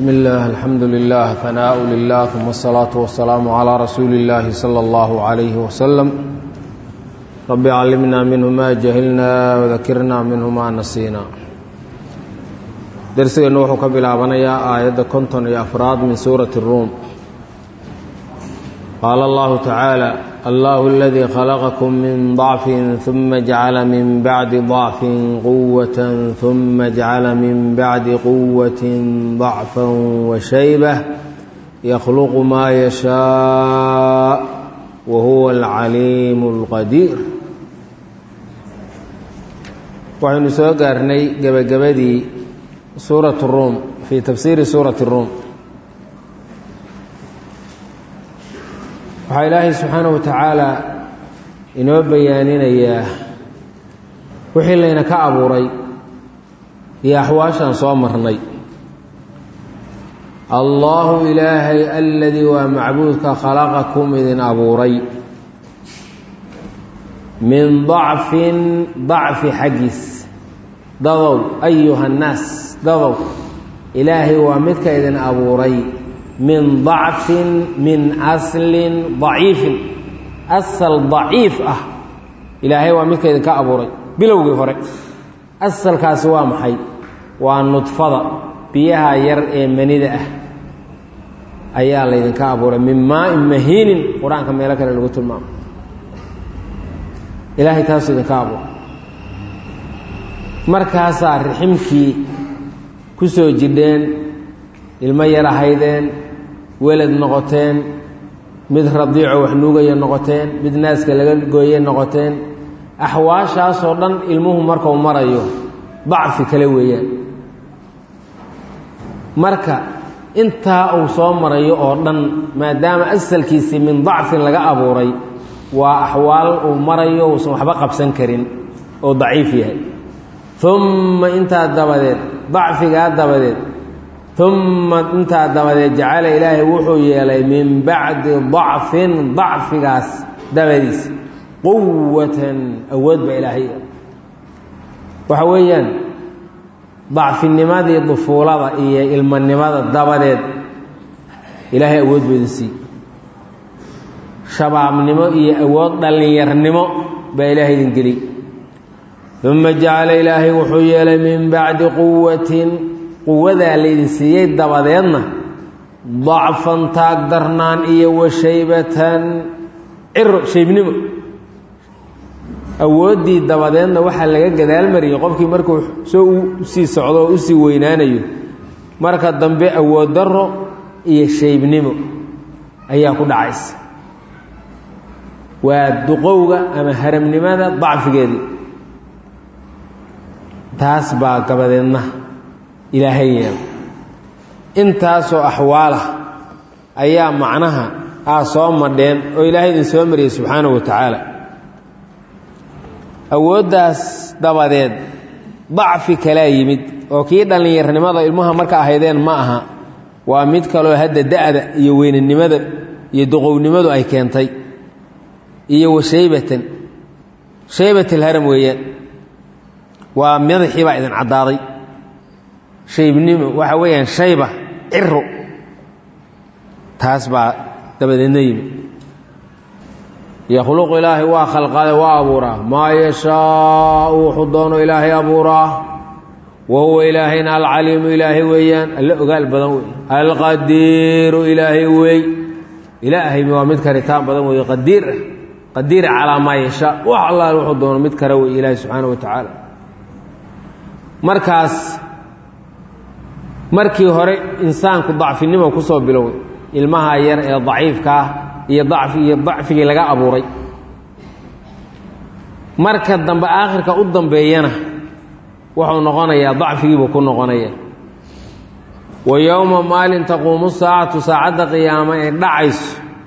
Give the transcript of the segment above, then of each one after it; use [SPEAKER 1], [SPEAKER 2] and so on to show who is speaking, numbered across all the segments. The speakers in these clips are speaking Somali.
[SPEAKER 1] بسم الله الحمد لله ثناء لله ثم الصلاة والسلام على رسول الله صلى الله عليه وسلم رب علمنا منه ما جهلنا وذكرنا منه ما نسينا درسنا وحو كبلابنيا آية كنتن يا أفراد من سورة الروم قال الله تعالى الله الذي خلقكم من ضعف ثم جعل من بعد ضعف قوة ثم جعل من بعد قوة ضعفا وشيبة يخلق ما يشاء وهو العليم القدير waxaynu soo gaarnay gebagabadii suurat الruum fii tafsiiri suurati الruum waxaa ilaahay subxaanaه wa tacaala inoo bayaaninayaa wixii layna ka abuuray iyo axwaashaan soo marnay allaahu ilaahay aladii waa macbuudka khalaqakum idin abuuray min dacfin dacfi xaggiis dadow ayuha nnaas dadow ilaahay waa midka idin abuuray min dacfin min aslin daciifin asal daciif ah ilaahay waa midka idinka abuuray bilowgii hore asalkaasi waa maxay waa nudfada biyaha yar ee manida ah ayaa laydinka abuuray min maain mahiinin qur-aanka meelo kale lagu tilmaamo ilaahay taasuu idinka abuuray markaasaa riximkii ku soo jidheen ilmo yar ahaydeen welad noqoteen mid radiico wax nuugaya noqoteen mid naaska laga gooye noqoteen axwaashaasoo dhan ilmuhu markuu marayo dacfi kale weeyaan marka intaa uu soo marayo oo dhan maadaama asalkiisii min dacfin laga abuuray waa axwaal uu marayo uusan waxba qabsan karin oo daciif yahay umma intaa dabadeed dacfigaa dabadeed umma intaa dabadeed jacala ilaahay wuxuu yeelay min bacdi dacfin dacfigaas dabadiis quwatan awood baa ilaahay waxa weeyaan dacfinimadii dufuulada iyo ilmanimada dabadeed ilaahay awood buu idin siiy shabaabnimo iyo awood dhallinyarnimo baa ilaahay idin geliy uma jacala ilaahay wuxuu yeelay min bacdi quwatin quwadaa laydin siiyey dabadeedna dacfan taagdarnaan iyo washaybatan ciro shaybnimo awooddii dabadeedna waxaa laga gadaal mariyey qofkii markuu soo usii socdo oo usii weynaanayo marka dambe awood darro iyo shaybnimo ayaa ku dhacaysa waa duqowga ama haramnimada dacfigeedii taas baa gabadeedna ilaahay yeela intaasoo axwaalah ayaa macnaha aa soo madheen oo ilaahay idin soo mariyey subxaanahu wa tacaala awooddaas dabadeed dacfi kalaa yimid oo kii dhallinyarnimada ilmuha marka ahaydeen ma aha waa mid kaloo hadda da-da iyo weynanimada iyo duqownimadu ay keentay iyo wa shaybatan shaybat alharam weeyaan waa madaxii baa idin caddaaday shaybnimo waxa weeyaan shayba ciro taas baa dabadeedna yimid yakhluqu ilaahay waa khalqade waa abuuraa maa yashaau wuxuu doono ilaahay abuuraa wa huwa ilaahayna alcaliimu ilaahay weeyaan alle ogaal badan wey alqadiiru ilaahay wey ilaahay waa mid karitaan badan wey qadiir ah qadiir calaa maa yashaa wax allaal wuxuu doono mid kale wey ilaahay subxaana wa tacaala markaas markii hore insaanku dacfinimo ku soo biloway ilmaha yar ee daciifkaah iyo dacfi iyo dacfigii laga abuuray marka dambe aakhirka u dambeeyana wuxuu noqonayaa dacfigiibuu ku noqonaya wa yowma maalin taquumu saacatu saacadda qiyaamo ee dhacayso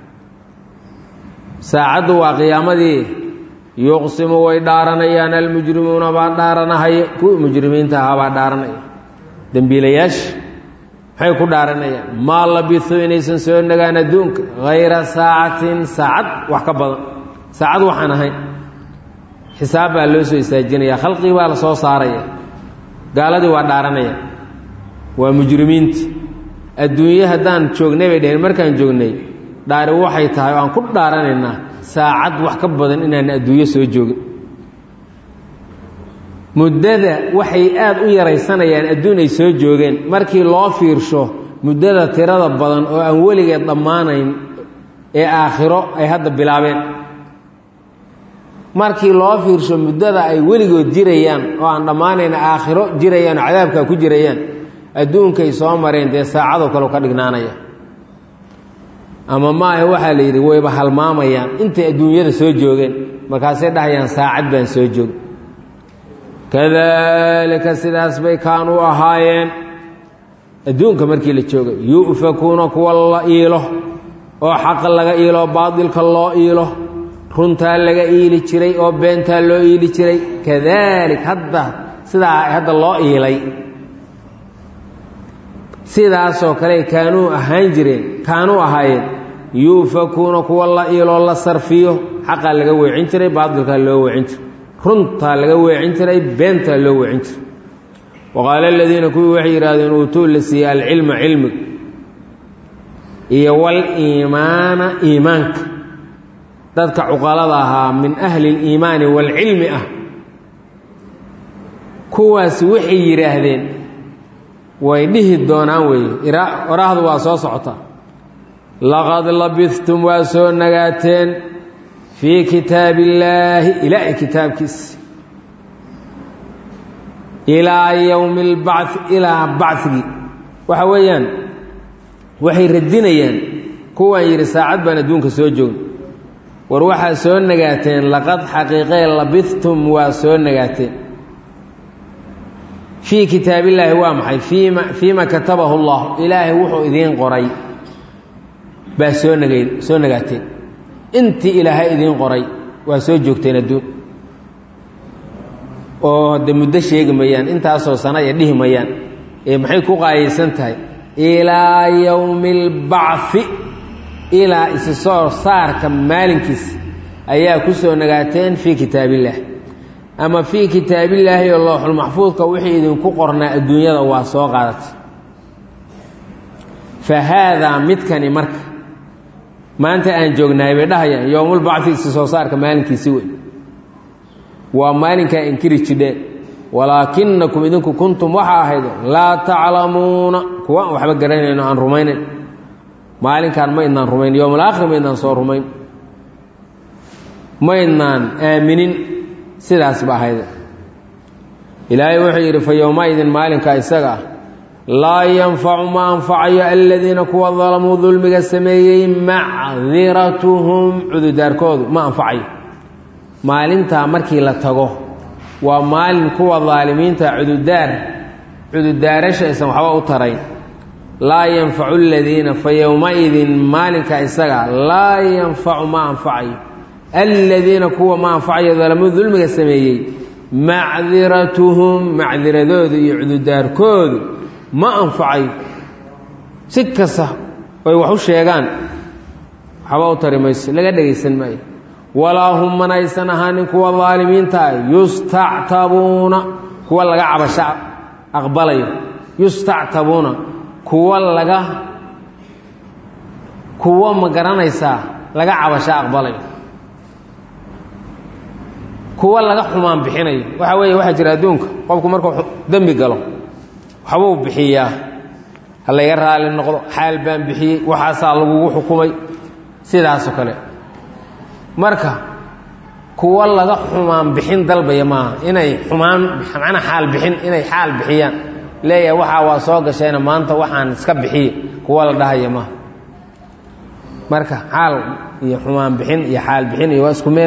[SPEAKER 1] saacaddu waa qiyaamadii yuqsimu way dhaaranayaan almujrimuuna baa dhaaranahaya kuwii mujrimiinta ahaa baa dhaaranaya dembiilayaasha maxay ku dhaaranayaan maa labisu inaysan soo nagaan adduunka hayra saacatin saacad wax ka badan saacad waxaan ahayn xisaab baa loo soo istaajinaya khalqigii baa la soo saaraya gaaladii waa dhaaranaya waa mujrimiinti adduunye haddaan joognay bay dheheen markaan joognay dhaari waxay tahay oo aan ku dhaaranaynaa saacad wax ka badan inaan adduunyo soo joogin muddada waxay aada u yaraysanayaan adduun ay soo joogeen markii loo fiirsho muddada tirada badan oo aan weligeed dhammaanayn ee aakhiro ay hadda bilaabeen markii loo fiirsho muddada ay weligood jirayaan oo aan dhammaanayn aakhiro jirayaan oo cadaabkaa ku jirayaan adduunkay soo mareen dee saacadoo kale ka dhignaanaya ama maahe waxaa la yidhi wayba halmaamayaan intay adduunyada soo joogeen markaasay dhahayaan saacad baan soo joog kadalika sidaas bay kaanuu ahaayeen adduunka markii la joogay yu'fakuuna kuwa la iilo oo xaqa laga iilo baadilka loo iilo runtaa laga iili jiray oo beentaa loo iili jiray kadalik hadda sidaa hadda loo iilay sidaasoo kale kaanuu ahaan jireen kaanuu ahaayeen yuufakuuna kuwa la iiloo la sarfiyo xaqaa laga weecin jiray baadilkaa loo weecin jiray runtaa laga weecin jiray beentaa loo weecin jiray waqaala aladiina kuwii waxay yidhahdeen uutuu la siiyey alcilma cilmiga iyo waliimaana iimaanka dadka cuqalada ahaa min ahli اliimaani waalcilmi ah kuwaasi waxay yidhaahdeen way dhihi doonaan weeye oraahdu waa soo socotaa laqad labistum waa soo nagaateen fii kitaabi illaahi ilaahay kitaabkiisa ilaa yowmi اlbacثi ilaa bacigii waxa weeyaan waxay radinayaan kuwaan yidhi saacad baan adduunka soo joogn war waxaa soo nagaateen laqad xaqiiqee labistum waa soo nagaateen fii kitaabillaahi waa maxay fiima fiima katabahu allah ilaahay wuxuu idiin qoray baa soo nagay soo nagaateen intii ilaahay idiin qoray waa soo joogteen adduun oo de muddo sheegi mayaan intaasoo sana ee dhihi mayaan ee maxay ku qaayaysan tahay ilaa yowmi اlbacfi ilaa isi soo saarka maalinkiisa ayaa ku soo nagaateen fii kitaabillaah ama fii kitaabillaahi oo looxulmaxfuudka wixii idinku qornaa adduunyada waa soo qaadatay fa haadaa midkani marka maanta aan joognahay bay dhahayaan yowmulbacfi isi soo saarka maalinkiisi wey waa maalinkaa inkiri jidheen walaakinakum idinku kuntum waxa ahayd laa taclamuuna kuwa aan waxba garanayno aan rumaynayn maalinkaan ma idnaan rumayn yowmalaakhir ma idnaan soo rumayn ma idnaan aaminin sidaas ba ahayd ilaahay wuxuu yidhi fa yowmaidin maalinka isaga ah laa yanfacu ma anfacayo aladiina kuwa dalamuu dulmiga sameeyey macdiratuhum cududaarkoodu ma anfacayo maalintaa markii la tago waa maalin kuwa daalimiinta cududaar cududaarasha aysan waxba u tarayn laa yanfacu aladiina fa yowmaidin maalinka isaga laa yanfacu ma anfacayo aladiina kuwa ma anfacayo dalamuu dulmiga sameeyey macdiratuhum macdiradoodu iyo cududaarkoodu ma anfacayo si kasta oy wax u sheegaan waxba u tari mayso laga dhegaysan maayo walaa hum manaysan ahaanin kuwa daalimiintaa yustactabuuna kuwa laga cabasho aqbalayo yustactabuuna kuwa laga kuwa ma garanaysaa laga cabasho aqbalayo kuwa laga xumaan bixinayo waxa weeye waxaa jira adduunka qofku markuu dembi galo waxbuu bixiyaa ha layga raali noqdo xaal baan bixiyey waxaasaa lagugu xukumay sidaasoo kale marka kuwa laga xumaan bixin dalbaya maaha inay xumaan macnaa xaal bixin inay xaal bixiyaan leeyahay waxaa waa soo gashayna maanta waxaan iska bixiye kuwa la dhahaya maaha marka xaal iyo xumaan bixin iyo xaal bixin iyo waa isku meel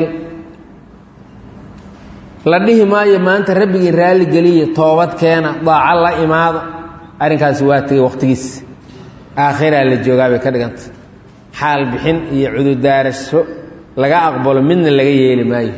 [SPEAKER 1] la dhihi maayo maanta rabbigii raalli geliya toobad keena daaco la imaada arrinkaasi waa tegey wakhtigiis aakhiraa la joogaa bay ka dhiganta xaal bixin iyo cududaarasho laga aqbalo midna laga yeeli maayo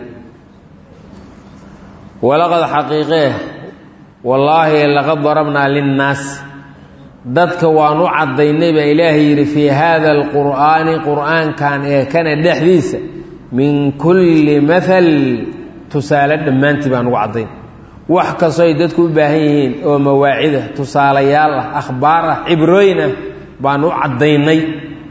[SPEAKER 1] walaqad xaqiiqee wallaahi laqad darabnaa linnaasi dadka waan u caddaynay baa ilaahay yidhi fii haada alqur'aani qur'aankan ee kana dhexdiisa min kulli maal tusaale dhammaantii baan ugu caddayn wax kastoo ay dadku u baahan yihiin oo mawaacida tusaalayaal ah akhbaar ah cibrooyin ah baan u caddaynay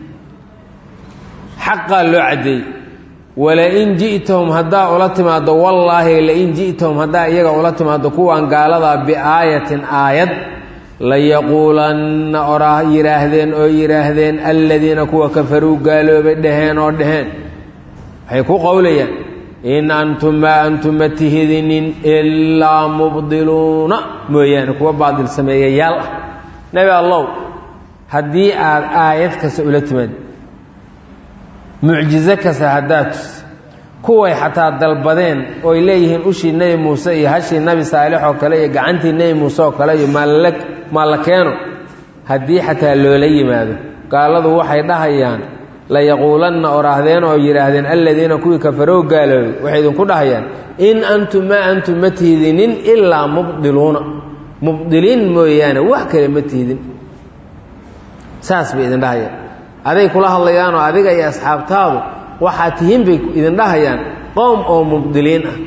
[SPEAKER 1] xaqaa loo caddeeyey walain ji'tahum haddaa ula timaaddo wallaahi lain ji'tahum haddaa iyaga ula timaaddo kuwaan gaaladaa biaayatin aayad layaquulanna oraa yidhaahdeen oo yidhaahdeen alladiina kuwa kafaruu gaaloobay dhaheen oo dhaheen waxay ku qowlayaan in antum maa antum ma tihidinin ilaa mubdiluuna mooyaane kuwa baadil sameeyayaal ah nebi allow haddii aad aayad kasta ula timaad mucjizo kasta haddaad tus kuway xataa dalbadeen ooy leeyihiin ushii nebi muuse iyo hashii nebi saalix oo kale iyo gacantii nebi muuse oo kale iyo maalla maalla keeno haddii xataa loola yimaado gaaladu waxay dhahayaan layaquulanna oraahdeen oo yidhaahdeen alladiina kuwii kafarow gaaloobay waxay idinku dhahayaan in antum maa antum ma tihdinin ilaa mubdiluuna mubdiliin mooyaane wax kale ma tihdin saas bay idin dhahayaan aday kula hadlayaanoo adiga iyo asxaabtaadu waxaa tihiin bay idin dhahayaan qowm oo mubdiliin ah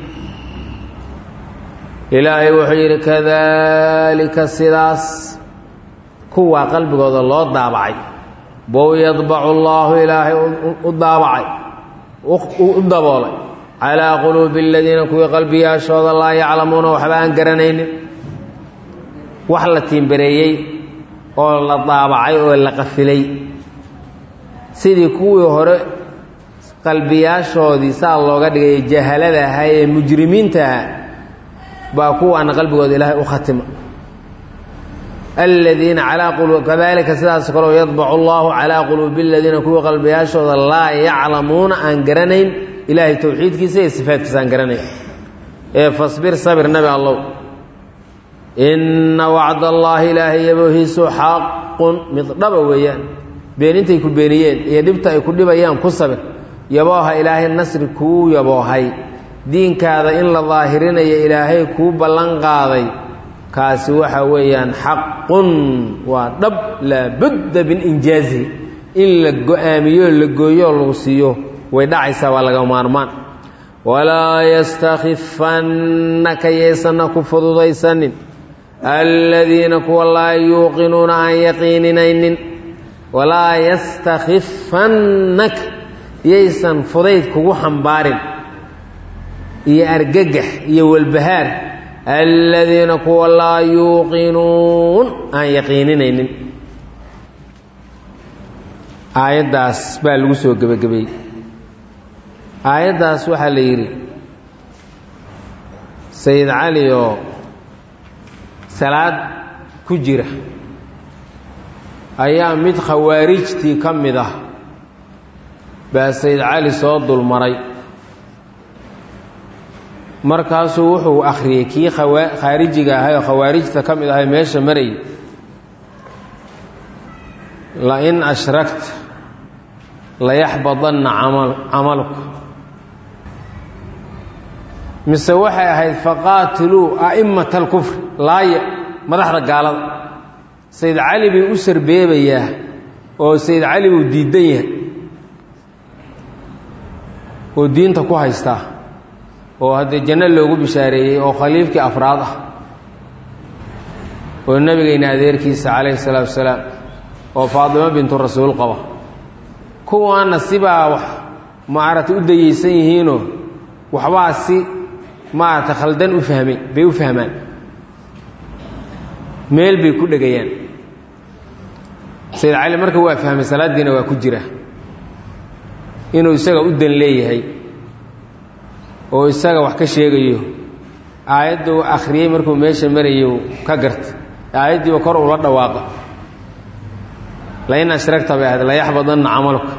[SPEAKER 1] ilaahay wuxuu yidhi kadaalika sidaas kuwaa qalbigooda loo daabacay bow yadbacu allaahu ilaahay u daabacay u daboolay calaa quluubi aladiina kuwii qalbiyaashooda laa yaclamuuna waxba aan garanaynin wax la tiimbareeyey oo la daabacay oo la qafilay sidii kuwii hore qalbiyaashoodii saa looga dhigay jahalada ahaa ee mujrimiinta ahaa baa kuwaana qalbigooda ilaahay u khatima aladiina calaa qulu kadalika sidaas kaleo yadbacu allahu calaa quluubi aladiina kuwii qalbiyaashooda laa yaclamuuna aan garanayn ilaahay towxiidkiisa iyo sifaadkiisa aan garanayn ee fasbir sabir nabi allow inna wacd allaahi ilaahay yaboohiisu xaqun mid dhaba weeyaan beenintay ku beeniyeen iyo dhibta ay ku dhibayaan ku sabir yabooha ilaahay nasri kuu yaboohay diinkaada in la daahirinayo ilaahay kuu ballan qaaday kaasi waxa weeyaan xaqun waa dhab laabudda min injaazihi in la go-aamiyo la gooyoo lagu siiyo way dhacaysaa waa laga maarmaan walaa yastakhifannaka yaysanna ku fududaysanin aladiina kuwa laa yuuqinuuna aan yaqiininaynin walaa yastakhifannaka yaysan fudayd kugu xambaarin iyo argagax iyo walbahaar aladiina kuwa laa yuuqinuun aan yaqiininaynin aayaddaas baa lagu soo gebagabeeyey aayaddaas waxaa la yidhi sayid cali oo salaad ku jira ayaa mid khawaarijtii ka mid ah baa sayid cali soo dulmaray markaasuu wuxuu akhriyey kii khaarijiga ahay oo khawaarijta ka mid ahay meesha marayay lain ashragta layaxbadanna camalku mise waxay ahayd faqaatiluu a'immata alkufri laaya madaxda gaalada sayid cali bay u sarbeebayaa oo sayid cali buu diidan yahay oo diinta ku haystaa oo haddee janno loogu bishaareeyey oo khaliifkii afraad ah oo nebigayna adeerkiisa calayhi salaatu wasalaam oo faadimo bintu rasuul qaba kuwaana sibaa wax maaragtay u dayeysan yihiinoo waxbaa si maaragtay khaldan u fahmay bay u fahmaan meel bay ku dhegayaan sayid cali marka waa fahmay salaaddiina waa ku jira inuu isaga u dan leeyahay oo isaga wax ka sheegayo aayaddu akhriyey markuu meesha marayo ka garta aayaddiiba kor ula dhawaaqa lain ashragta bay ahayd layaxbadanna camalka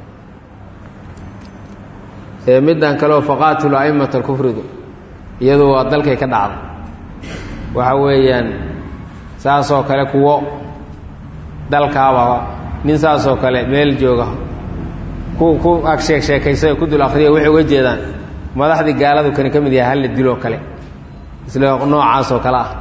[SPEAKER 1] ee middan kaleoo faqaatilu a'immata alkufridu iyadu waa dalkay ka dhacday waxa weeyaan saasoo kale kuwo dalkaaba nin saasoo kale meel jooga ku ku ag sheeg sheekaysa ku dul akhriya waxay uga jeedaan madaxdii gaaladu kani ka mid yahay halla diloo kale isla noocaasoo kale ah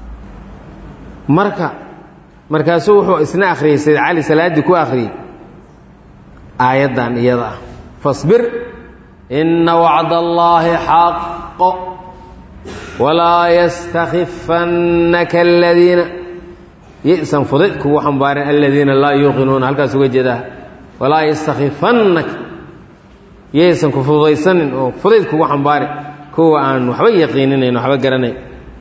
[SPEAKER 1] marka markaasuu wuxuu isna akhriyey sayd cali salaaddii ku akhriyey aayaddan iyada ah fasbir inna wacda allaahi xaqo walaa yastakifannaka aladiina yisan fudayd kugu xambaarin aladiina laa yuuqinuuna halkaas uga jeedaa walaa yastakifannaka yaysan ku fududaysanin oo fudayd kugu xambaarin kuwa aan waxba yaqiininayn waxba garanayn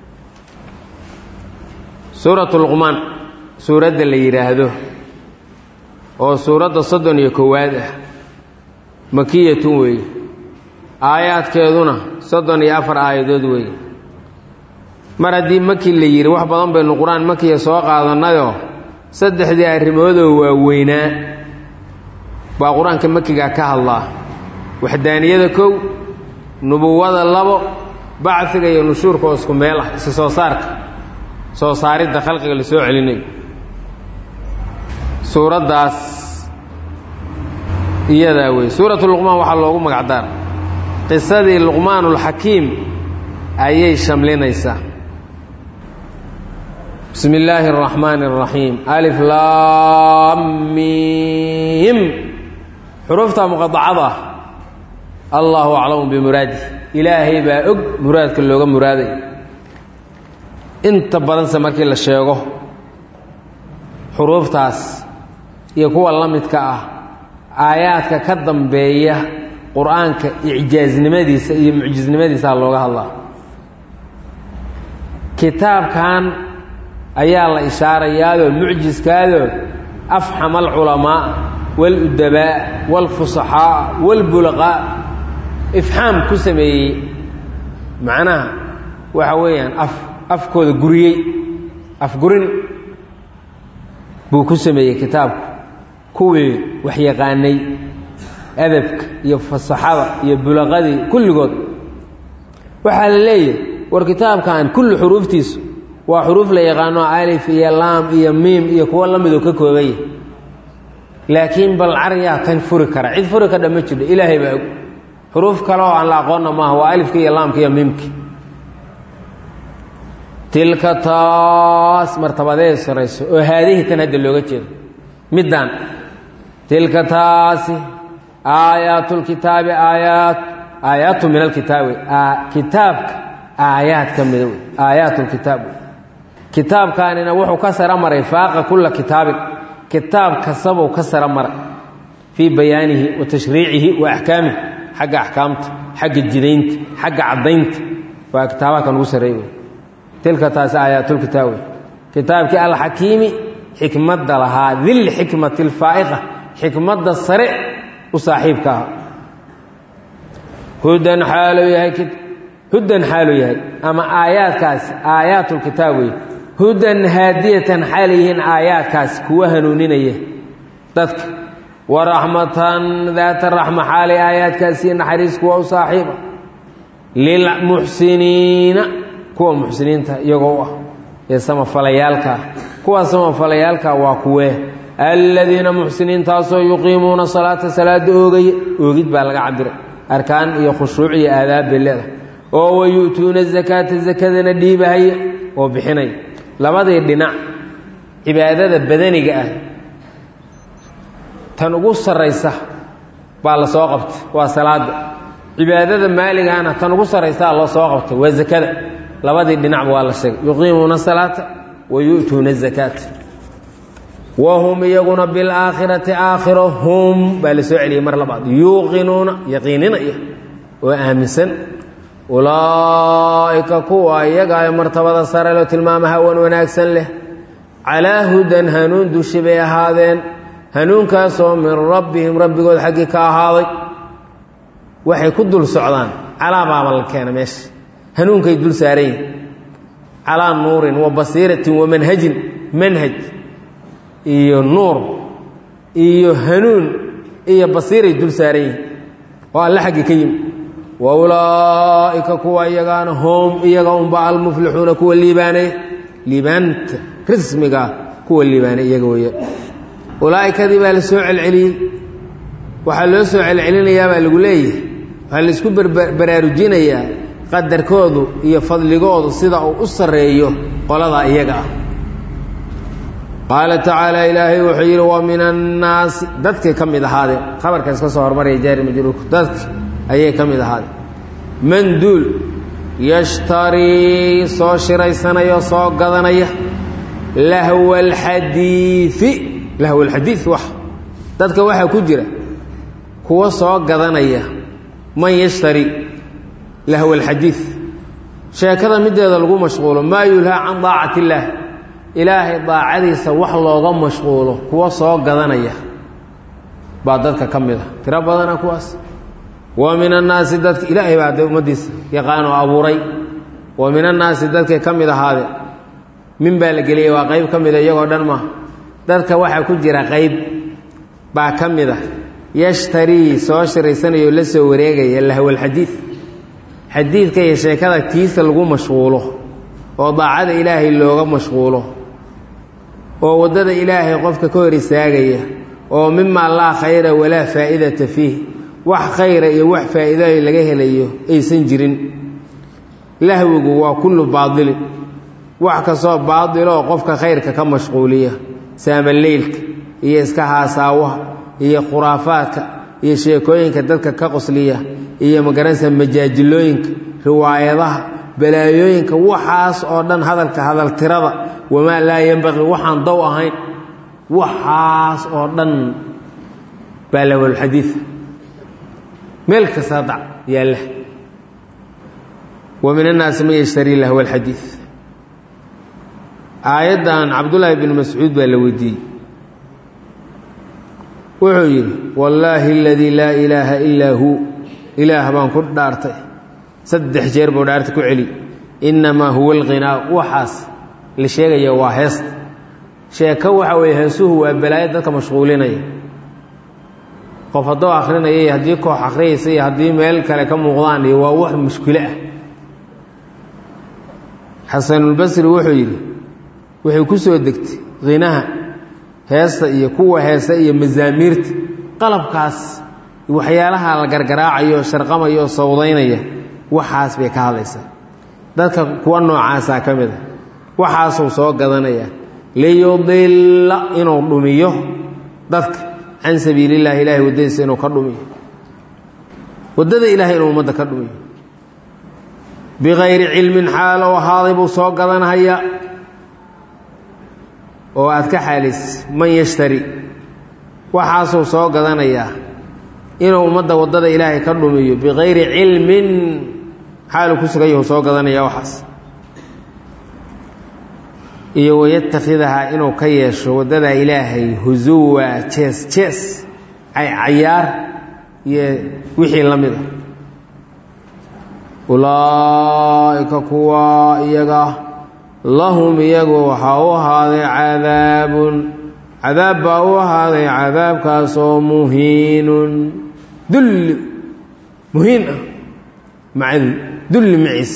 [SPEAKER 1] suuratu luqmaan suuradda la yidhaahdo oo suuradda soddon iyo kowaad ah makiyatun weeye aayaadkeeduna soddon iyo afar aayadood weeye mar haddii maki la yidhi wax badan baynu qur-aan makiya soo qaadannayoo saddexdii arrimoodoo waaweynaa baa qur-aanka makiga ka hadlaa waxdaaniyada kow nubuwada labo bacfiga iyo nushuurka oo isku meel ah isi soo saarka soo saaridda khalqiga la soo celinayo suuraddaas iyadaa wey suuratu luqmaan waxaa loogu magacdaara qisadii luqmaanulxakiim ayay shamlinaysaa bismi illaahi araxmaani araxiim alif laamiim xuruufta muqadacada ah allahu aclamu bimuraadih ilaahay baa og muraadka looga muraaday inta badanse markii la sheego xuruuftaas iyo kuwa la midka ah aayaadka ka dambeeya qur-aanka icjaaznimadiisa iyo mucjisnimadiisaa looga hadlaa kitaabkan ayaa la ishaarayaadoo mucjiskaadoo afxama alculamaa waaludabaa waalfusaxaa waalbulaqaa ifxaam ku sameeyey macnaha waxa weeyaan af afkooda guriyey afgurin buu ku sameeyey kitaabku kuwii waxyaqaanay adabka iyo fasaxada iyo bulaqadii kulligood waxaa la leeyahay war kitaabkan kulli xuruuftiisu waa xuruuf la yaqaano alif iyo laam iyo miim iyo kuwo la midoo ka koobaya laakiin bal caryaa tan furi kara cid furi kardha ma jirto ilaahay baa og xuruuf kale oo aan la aqoonna maaha waa alifka iyo laamka iyo miimka tilka taas martabadeed sarayso oo haadihi tan hadda looga jeedo middaan tilka taasi aayaatulkitaabi aayaat aayaatu min alkitaabi kitaabka aayaad ka mida wey aayaatulkitaab wey kitaabkaanina wuxuu ka sara maray faaqa kulla kitaabin kitaab kastabuu ka sara maray fii bayaanihi wa tashriicihi wa axkaamihi xagga axkaamta xagga jidaynta xagga caddaynta waa kitaabaha kan ugu sarreey wey tilka taasi aayaatulkitaab wey kitaabkii alxakiimi xikmadda lahaa dil xikmati alfaa'iqa xikmadda sare u saaxiibka aha hudan xaaluu yahay hudan xaaluu yahay ama aayaadkaasi aayaatulkitaab wey hudan haadiyatan xaal yihiin aayaadkaasi kuwa hanuuninaya dadka wa raxmatan daata raxma xaalay aayaadkaasii naxariis kuwa u saaxiiba lilmuxsiniina kuwa muxsiniinta iyagoo u ah ee samafalayaalkaa kuwa samafalayaalkaa waa kuwee aladiina muxsiniintaasoo yuqiimuuna salaata salaada oogaya oogid baa laga cabiray arkaan iyo khushuuc iyo aadaab bay leedahay oo wayu'tuuna zakaata zakadana dhiibahaya oo bixinaya labadii dhinac cibaadada badaniga ah tan ugu sarraysa baa la soo qabtay waa salaada cibaadada maaligana tan ugu sarraysaa loo soo qabtay waa zakada labadii dhinacba waa la sheegay yuqiimuuna salaata wa yu'tuuna zakaata wa hum iyaguna bilaakhirati aakhiro hum baa la soo celiyey mar labaad yuuqinuuna yaqiininaya oo aaminsan ulaa'ika kuwa iyaga ay martabada sare loo tilmaama hawan wanaagsan leh calaa hudan hanuun dushi bay ahaadeen hanuunkaasoo min rabbihim rabbigood xaggii ka ahaaday waxay ku dul socdaan calaa baaba la keena meesha hanuunkay dul saaran yihin calaa nuurin wa basiiratin wa manhajin manhaj iyo nuur iyo hanuun iyo basiiray dul saaran yihin oo alle xaggii ka yimi wa ulaa'ika kuwa iyagaana hom iyaga unba almuflixuuna kuwa liibaanaya liibaanta rismigaa kuwa liibaanay iyaga weeya ulaa'ikadii baa la soo celceliyey waxaa loo soo celcelinayaa baa lagu leeyahay waxaa laisku baraarujinayaa qadarkoodu iyo fadligoodu sida uu u sarreeyo qoladaa iyaga ah qaala tacaala ilaahay wuxuu yidhi wa min annaasi dadkay ka mid ahaadeen khabarkaas ka soo hormaraya jaari majruurku dadka ayay ka mid ahaadeen man duul yashtarii soo shiraysanaya soo gadanaya lahwa alxadiidi lahwa alxadiid wax dadka waxaa ku jira kuwa soo gadanaya man yashtari lahwa alxadiid sheekada mideeda lagu mashquulo maa yulhaa can daacati illaah ilaahay daacadiisa wax looga mashquulo kuwa soo gadanaya baa dadka ka mid a tiro badana kuwaas wa min annaasi dadka ilaahay baa de ummaddiisa yaqaan oo abuuray wa min annaasi dadkay ka mid ahaade min baa la geliyey waa qayb ka mida iyagoo dhan maaha dadka waxaa ku jira qayb baa ka mid a yashtarii soo shiraysanayao la soo wareegaya lahwalxadiid xadiidka iyo sheekada kiisa lagu mashquulo oo daacada ilaahay looga mashquulo oo waddada ilaahay qofka ka hor istaagaya oo mimaa laa khayra walaa faa'idata fiih wax khayra iyo wax faa'iidayo laga helayo aysan jirin lahwigu waa kullu baadilin wax kastoo baadiloo qofka khayrka ka mashquuliya saamaleylka iyo iska haasaawaha iyo khuraafaadka iyo sheekooyinka dadka ka qosliya iyo magaranaysa majaajilooyinka riwaayadaha balaayooyinka waxaas oo dhan hadalka hadaltirada wamaa laa yenbaqii waxaan dow ahayn waxaas oo dhan baa lahwalxadiid meel kasta dac yaalla wa min annaasi man yashtarii lahwa alxadiid aayaddan cabdullaahi bn mascuud baa la weydiiyey wuxuu yidhi wallaahi aladii laa ilaaha ilaa huu ilaah baan ku dhaartay saddex jeer buu dhaarta ku celi innamaa huwa alqinaa waxaas la sheegaya waa heesta sheeko waxa weeye heesuhu waa balaayo dadka mashquulinaya qof hadduu akrinaya iyo haddii koox akhriyaysa iyo haddii meel kale ka muuqdaan iyo waa wax mushkilo ah xasanulbasri wuxuu yidhi waxay ku soo degtay khinaha heesta iyo kuwa heesta iyo masaamiirta qalabkaas waxyaalaha la gargaraacayo sharqamayo sawdaynaya waxaas bay ka hadlaysaa dadka kuwa noocaasaa ka mid a waxaasuu soo gadanaya liyudilla inuu dhumiyo dadka can sabiilillahi ilaahay waddadiisa inuu ka dhumiyo waddada ilahay inuu ummadda ka dhumiyo bikayri cilmin xaalow ahaaday buu soo gadanhaya oo aad ka xaalis man yashtari waxaasuu soo gadanayaa inuu ummadda waddada ilaahay ka dhumiyo bikayri cilmin xaaluu ku sugan yahu soo gadanaya waxaas iyo wayatakhidahaa inuu ka yeesho waddada ilaahay husuwa jees jees cayaar iyo wixii la mid a ulaa'ika kuwa iyaga lahum iyagu waxaa u ahaaday cadaabun cadaab baa u ahaaday cadaabkaasoo muhiinun dulli muhiin ah maca dulli maciis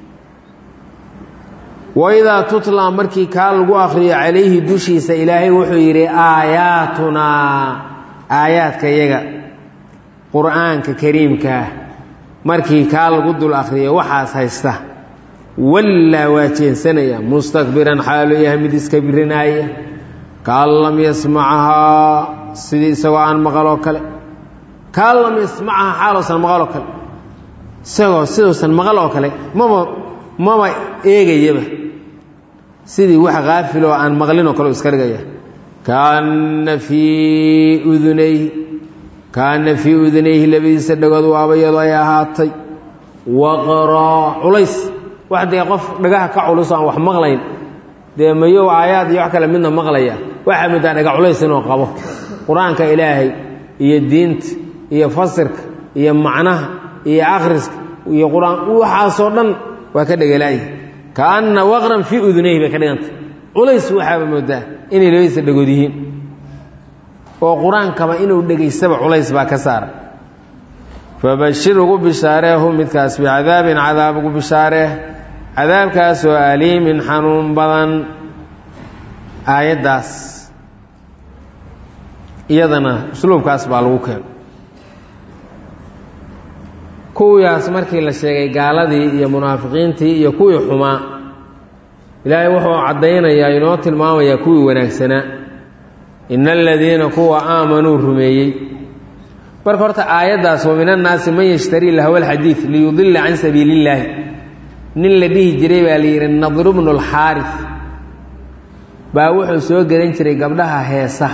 [SPEAKER 1] waidaa tutlaa markii kaa lagu akhriyo calayhi dushiisa ilaahay wuxuu yidhi aayaatunaa aayaadka yaga qur'aanka kariimkaah markii kaa lagu dul akhriyo waxaas haysta wallaa waa jeensanaya mustakbiran xaaluu yahay mid iska birinaaya kaan lam yasmacahaa sidii isagoo aan maqaloo kale kaan lam yasmacahaa xaaluusan maqaloo kale isagoo siduusan maqal oo kale maba maba eegayaba sidii wax kaafiloo aan maqlinoo kale u iska dhigaya kaana fii udunayhi kaana fii udunayhi labadiisa dhagood waaba iyadoo ay ahaatay waqraa culays wax dee qof dhagaha ka culus aan wax maqlayn dee mayow aayaad iyo wax kale midna maqlaya waxaa middaa dhaga culays inuu qabo qur-aanka ilaahay iyo diinta iyo fasirka iyo macnaha iyo akhriska iyo qur-aan waxaasoo dhan waa ka dhegalaaya kaanna waqran fii udunayhi bay ka dhigantay culays waxaaba moodaa inay labadiisa dhagood yihiin oo qur-aankaba inuu dhegaystaba culays baa ka saara fabashir ugu bishaareehu midkaas bicadaabin cadaab ugu bishaaree cadaabkaasoo aliimin xanuun badan aayaddaas iyadana usluubkaas baa lagu keeno kuwiyaas markii la sheegay gaaladii iyo munaafiqiintii iyo kuwii xumaa ilaahay wuxuu caddaynayaa inoo tilmaamayaa kuwii wanaagsanaa ina aladiina kuwa aamanuu rumeeyey marka horta aayaddaas wa min annaasi man yashtarii lahwa alxadiid liyudilla can sabiili illaahi nin la dhihi jiray baa la yidhi nadru bnu lxaaris baa wuxuu soo gelin jiray gabdhaha heesa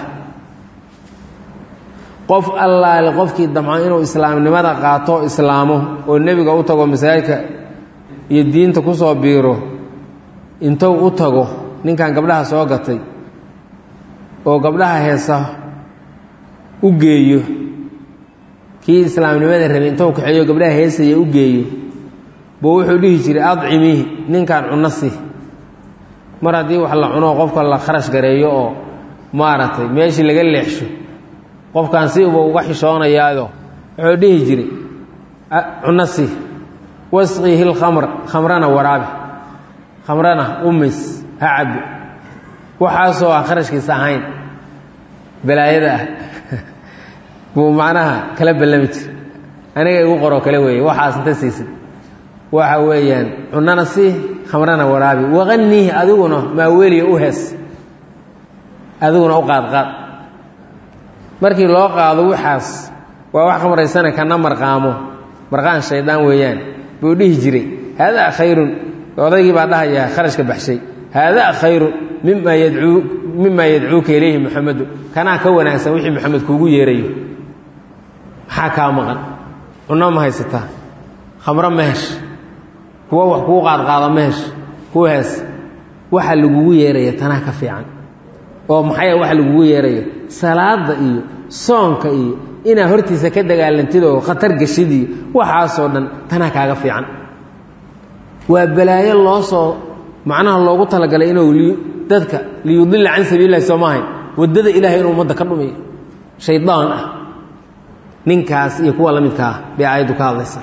[SPEAKER 1] qof allaale qofkii damco inuu islaamnimada qaato islaamo oo nebiga u tago masaajidka iyo diinta ku soo biiro intuu u tago ninkan gabdhaha soo gatay oo gabdhaha heesa u geeyo kii islaamnimada rabay intuu kaxeeyo gabdhaha heesaya u geeyo buu wuxuu dhihi jiray adcimihi ninkan cunno si mar haddii wax la cuno qofka la kharash gareeyo oo maaragtay meeshii laga leexsho qofkan si uba uga xishoonayaayo wuxuu dhihi jiray cunno si wasqihi lkhamr khamrana waraabi khamrana umis ha cabbi waxaasoo aan kharashkiisa ahayn balaayada ah buu macnaha kala ballami jir aniga igu qoroo kale weeye waxaas inta siisid waxa weeyaan cunnana sii khamrana waraabi waqanihi adiguna maaweliya u hees adiguna u qaadqaad markii loo qaado waxaas waa wax khamraysana kana marqaamo marqaan shaydaan weeyaan buu dhihi jiray haadaa khayrun odaygii baa dhahayaa kharashka baxshay haadaa khayrun mima yadcuu mimaa yadcuuka ilayhi muxamedu kanaa ka wanaagsan wixii maxamed kuugu yeerayo maxaa kaa maqan cunno ma haysataa khamro ma hesh kuwa wax kuu qaadqaada ma hesh kuu hees waxa lagugu yeeraya tanaa ka fiican oo maxay waxa lagugu yeerayo salaada iyo soonka iyo inaad hortiisa ka dagaalantid oo khatar geshid iyo waxaasoo dhan tanaa kaaga fiican waa balaayo loo soo macnaha loogu talagalay inuu dadka liyudilla can sabiililahi soo maahayn waddada ilahay inuu ummadda ka dhumiyo shaydaan ah ninkaas iyo kuwa la midka ah bay aayaddu ka hadlaysaa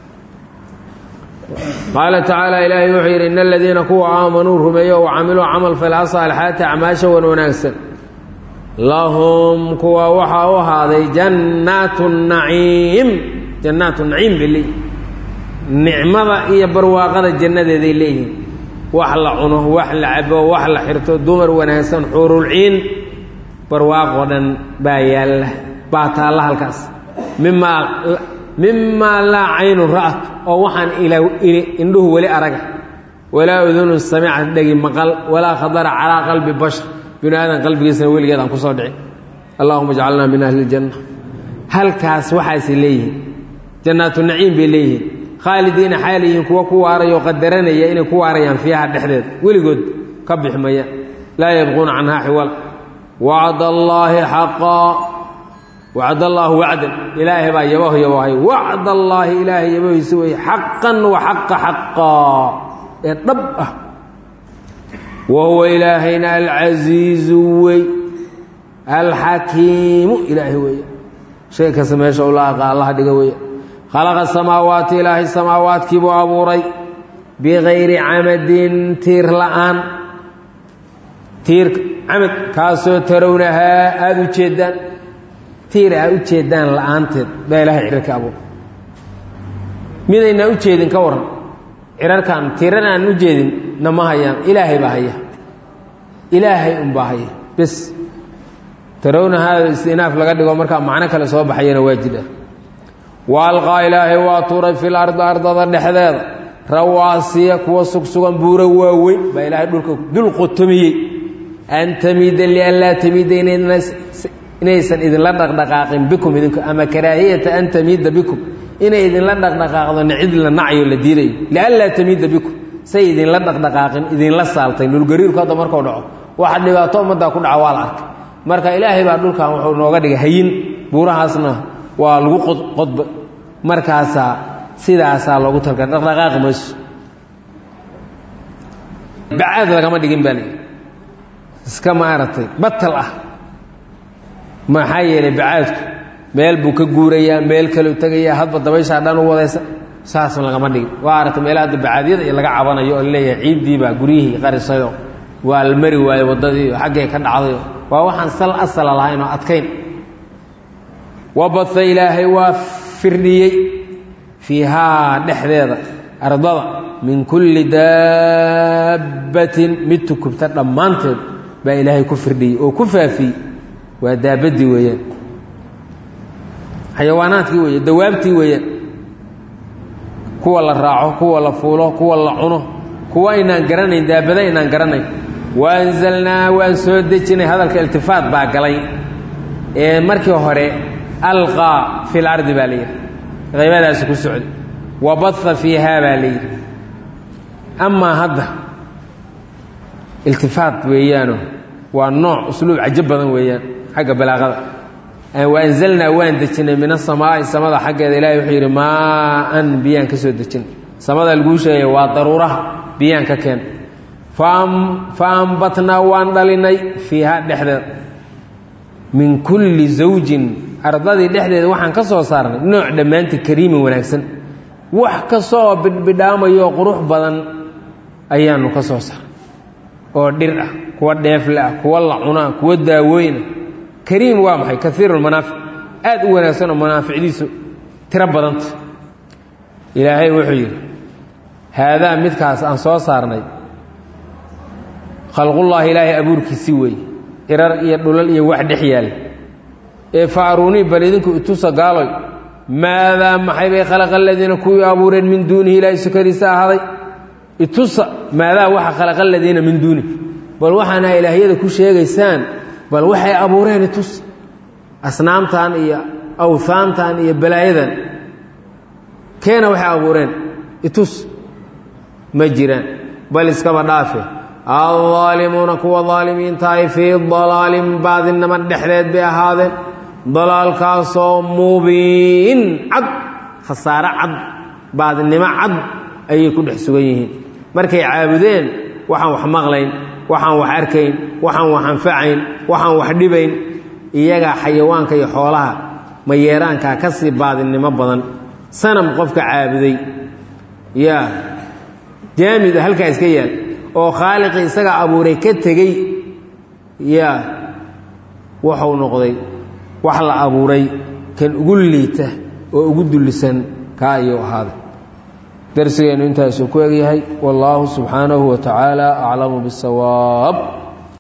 [SPEAKER 1] qaala tacaala ilaahay wuxuu yidhi in aladiina kuwa aamanuu rumeeyo wa camiluu camal fala saalixaati acmaasha wan wanaagsan lahum kuwa waxaa u ahaaday jannaatu naciim jannaatu naciim bay leeyihin nicmada iyo barwaaqada jannadeeday leeyihiin wax la cuno wax la cabo wax la xirto dumar wanaagsan xuurulciin barwaaqoo dhan baa yaalla baa taalla halkaas mimaa mimaa laa caynu ra'at oo waxaan indhuhu weli araga walaa udunun samicad dhegi maqal walaa khadara calaa qalbi bashar binu aadan qalbigiisana weligeed aan kusoo dhicin allahuma ajcalnaa min ahli ljanna halkaas waxaasay leeyihiin jannaatu naciim bay leeyihiin khaalidiina xaal yihiin kuwa ku waarayoo qadaranaya inay ku waarayaan fiiha dhexdeed weligood ka bixmaya laa yabquuna canhaa xiwala wacd allaahi xaqaa wacd allaahu wacdan ilaahay baa yabaho yabahay wacd allaahi ilaahay yabahiisa weeye xaqan wa xaqa xaqaa ee dhab ah wa huwa ilaahayna alcasiizu wey alxakiimu ilaahay weeye shay kasta meesha ula aqa allaha dhiga weeye khalaqa samaawaati ilaahay samaawaadkii buu abuuray bikayri camadin tiir la'aan tiirka camad kaasoo tarawnahaa aada u jeeddaan tiir aad u jeeddaan la'aanteed baa ilaahay cirarka abuuray midaynaan u jeedin ka waran cirarkan tiiran aan u jeedin nama hayaan ilaahay baa haya ilaahay unbaa haya bes tarawnahaa istinaaf laga dhigo markaa macno kale soo baxayana waa jidha wa alqaa ilaahay waa tuuray fil ardi ardada dhexdeeda rawaasiya kuwa sugsugan buuro waaweyn baa ilaahay dhulka dul qotomiyey an tamiida lian laa tamiida inaysan idinla dhaqdhaqaaqin bikum idinku ama karaahiyata an tamiida bikum inay idinla dhaqdhaqaaqdo nicid la nacyo la diidayo lian laa tamiida bikum say idinla dhaqdhaqaaqin idinla saaltay dhulgariirku hadda markuu dhaco waxa dhibaato ummaddaa ku dhaca waa la arkay marka ilaahay baa dhulkan wuxuu nooga dhigay hayin buurahaasna waa lagu qodba markaasaa sidaasaa loogu talga dhaqdhaqaaqi mayso bacaad lagama dhigin baa lii iska maaragtay batal ah maxaa yeelay bacaadku meel buu ka guurayaa meel kaleu tegayaa hadba dabayshaa dhan u wadaysa saas lagama dhigin waa aragtay meelaha hadda bacaadyada iyo laga cabanayo oo laleeyahay ciiddiibaa guryihii qarisayoo waa la mari waayo waddadii xaggay ka dhacdayo waa waxaan sal asala lahayn oo adkayn wabatha ilaahay waa firdhiyey fiihaa dhexdeeda ardada min kulli daabbatin mid tukubta dhammaanteed baa ilaahay ku firdhiyey oo ku faafiyey waa daabaddii weeyaan xayawaanaadkii weeye dawaabtii weeyaan kuwa la raaco kuwa la fuulo kuwa la cuno kuwa aynaan garanayn daabada aynaan garanayn waanzalnaa waan soo dejinay hadalka iltifaat baa galay ee markii hore alqaa fi lardi baa layidhi qaybadaasi ku socday wa baha fiihaa baa layidhi amaa hadda iltifaat weeyaano waa nooc usluub cajo badan weeyaan xagga balaaqada waanzalnaa waan dejinay min asamaa'i samada xaggeeda ilahay wuxuu yidhi maa-an biyaan ka soo dejinay samada laguu sheegaya waa daruuraha biyaan ka keen fa ambatnaa waan dhalinay fiiha dhexdeeda min kulli zawjin ardadii dhexdeeda waxaan ka soo saarnay nooc dhammaantii kariimin wanaagsan wax kastooo bidhbidhaamayo qurux badan ayaanu ka soo saarnay oo dhir ah kuwa dheefle ah kuwa la cunaa kuwa daawooyna kariim waa maxay kaiiru lmanaafic aad u wanaagsan oo manaaficdiisu tiro badanta ilaahay wuxuu yidhi haadaa midkaas aan soo saarnay khalqullaahi ilaahay abuurkiisi weeye irar iyo dhulal iyo wax dhex yaal ee fa aruunii bal idinku itusa gaaloy maadaa maxay bay khalaqa aladiina kuwii abuureen min duunihi ilaahay sukadiisa ahaaday itusa maadaa waxa khalaqa aladiina min duunihi bal waxaana ilaahyada ku sheegaysaan bal waxay abuureen itus asnaamtan iyo awhaantan iyo balaayadan keena waxay abuureen itus ma jiraan bal iskaba dhaafe aldaalimuuna kuwa daalimiintahay fii dalaalin baadinimo dhexdeed bay ahaadeen dalaalkaasoo mubiin cad khasaare cad baadinimo cad ayay ku dhex sugan yihiin markay caabudeen waxaan wax maqlayn waxaan wax arkayn waxaan wax anfacayn waxaan wax dhibayn iyagaa xayawaanka iyo xoolaha mayeeraankaa ka sii baadinimo badan sanam qofka caabuday yaa jaamid halkaa iska yaal oo khaaliqii isagaa abuuray ka tegey yaa wuxuu noqday wax la abuuray kan ugu liita oo ugu dullisan kaa ayuu ahaaday darsigeennu intaasuu ku egyahay wallaahu subxaanahu wa tacaala aclamu bisawaab